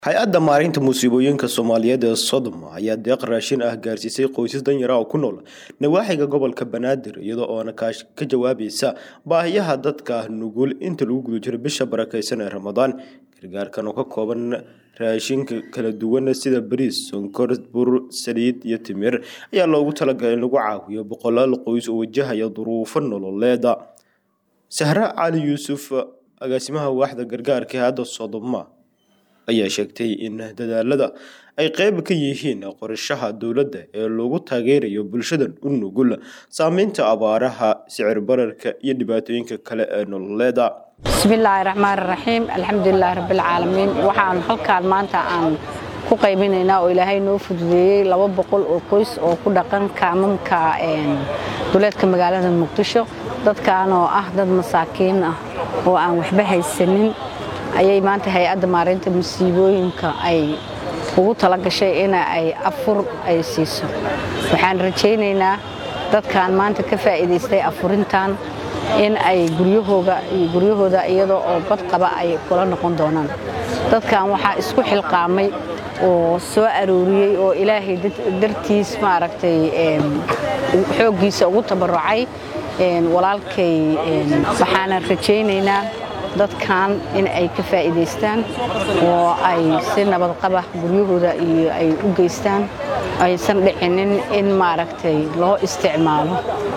hay-adda maareynta musiibooyinka soomaaliyeed ee sodoma ayaa deeq raashin ah gaarsiisay qoysas danyara oo ku nool nawaaxiga gobolka banaadir iyadoo oona ka jawaabaysa baahiyaha dadka nugul inta lagu guda jiro bisha barakeysan ee ramadaan gargaarkan oo ka kooban raashinka kala duwan sida bariis sonkor bur saliid iyo timir ayaa loogu talagalay in lagu caawiyo boqolaal qoys oo wajahaya duruufo nololeeda sahre cali yuusuf agaasimaha waaxda gargaarka ee hadda sodoma ayaa sheegtay in dadaalada ay qeyb ka yihiin qorshaha dowladda ee lagu taageerayo bulshadan u nugul saameynta abaaraha sicir bararka iyo dhibaatooyinka kale ee nololeeda bismillaahi raxmaani raxiim alxamdulilaahi rabbilcaalamiin waxaan halkaan maanta aan ku qaybinaynaa oo ilaahay noo fududeeyey laba boqol oo qoys oo ku dhaqan kaamamka duleedka magaalada muqdisho dadkan oo ah dad masaakiin ah oo aan waxba haysanin ayay maanta hay-adda maareynta musiibooyinka ay ugu tala gashay in ay afur ay siiso waxaan rajaynaynaa dadkan maanta ka faa'iidaystay afurintan in ay guryahooga iyo guryahooda iyadoo oo bad qaba ay kula noqon doonaan dadkan waxaa isku xilqaamay oo soo arooriyey oo ilaahay dartiis maaragtay xooggiisa ugu tabarucay walaalkay waxaana rajaynaynaa dadkan in ay ka faa'iidaystaan oo ay si nabadqaba guryahooda iyo ay u geystaan aysan dhicinin in maaragtay loo isticmaalo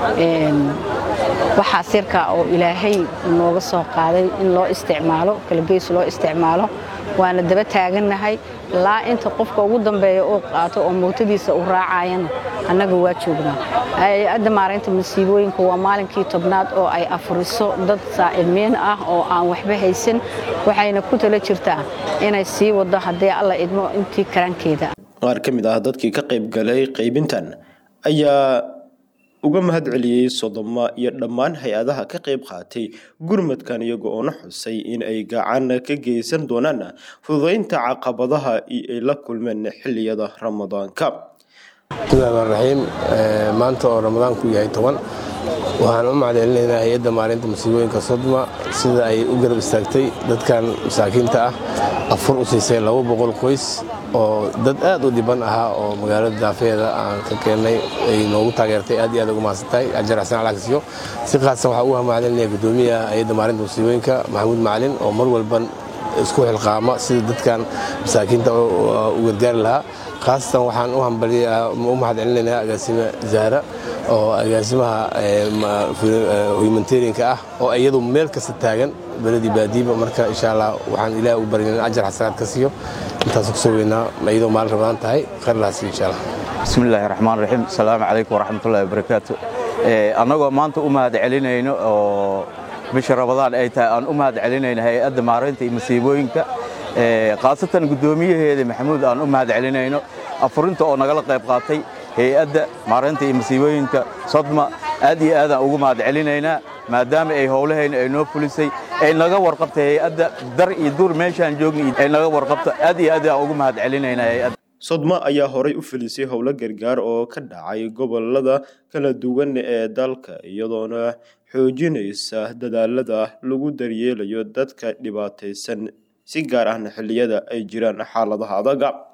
waxaas yarkaa oo ilaahay nooga soo qaaday in loo isticmaalo kalageys loo isticmaalo waana daba taagannahay ilaa inta qofka ugu dambeeya uu qaato oo mootadiisa u raacayana annaga waa joognaa hay-adda maareynta masiibooyinka waa maalinkii tobnaad oo ay afuriso dad saa'imiin ah oo aan waxba haysan waxayna ku tala jirtaa inay sii wado haddii alla idmo intii karaankeeda qaar ka mid ah dadkii ka qaybgalay qaybintan ayaa uga mahad celiyey sodoma iyo dhammaan hay-adaha ka qayb qaatay gurmadkan iyago oona xusay in ay gacan ka geysan doonaan fududeynta caqabadaha ay la kulmeen xiliyada ramadaanka bismillahi raxiim maanta oo ramadaanku yahay toban waxaan u macdeelinaynaa hay-adda maalinta musiibooyinka sodma sida ay u garab istaagtay dadkan masaakiinta ah afur u siisay laba boqol qoys oo dad aad u dhiban ahaa oo magaalada daafeeda aan ka keennay ay noogu taageertay aad iyo aad ugu mahadsantahay ajar xasan alagsiyo si khaasan waxaa ugu hamacdelinaya guddoomiyaha hay-adda maalinta musiibooyinka maxamuud macalin oo mar walban isku xilqaama sida dadkan masaakiinta u gargaari lahaa khaasatan waxaan u mahad celinaynaa agaasime zahra oo agaasimaha humanitarianka ah oo iyadu meel kasta taagan beledii baadiiba marka insha allah waxaan ilaah u baryan ajar xasanaad ka siiyo intaas kusoo weynaa iyadoo maalin ramadaan tahay khayrlaasi insha allah bismillahi raxmaan raxiim asalaamu calaykum waraxmatullahi wabarakaatu annagoo maanta u mahad celinayno oo bisha ramadaan ay tahay aan u mahad celinayno hay-adda maareynta iyo masiibooyinka khaasatan guddoomiyaheeda maxamuud aan u mahad celinayno afurinta oo nagala qayb qaatay hay-adda maareynta iyo masiibooyinka sodma aad iyo aadaan ugu mahad celinaynaa maadaama ay howlahayna ay noo fulisay ay naga warqabtay hay-adda dar iyo dur meeshaan joogna ay naga warqabto aad iyo aad aan ugu mahad celinaynaa hay-adda sodma ayaa horay u filisay howlo gargaar oo ka dhacay gobolada kala duwan ee dalka iyadoona xoojinaysa dadaalada lagu daryeelayo dadka dhibaataysan si gaar ahna xilliyada ay jiraan xaaladaha adaga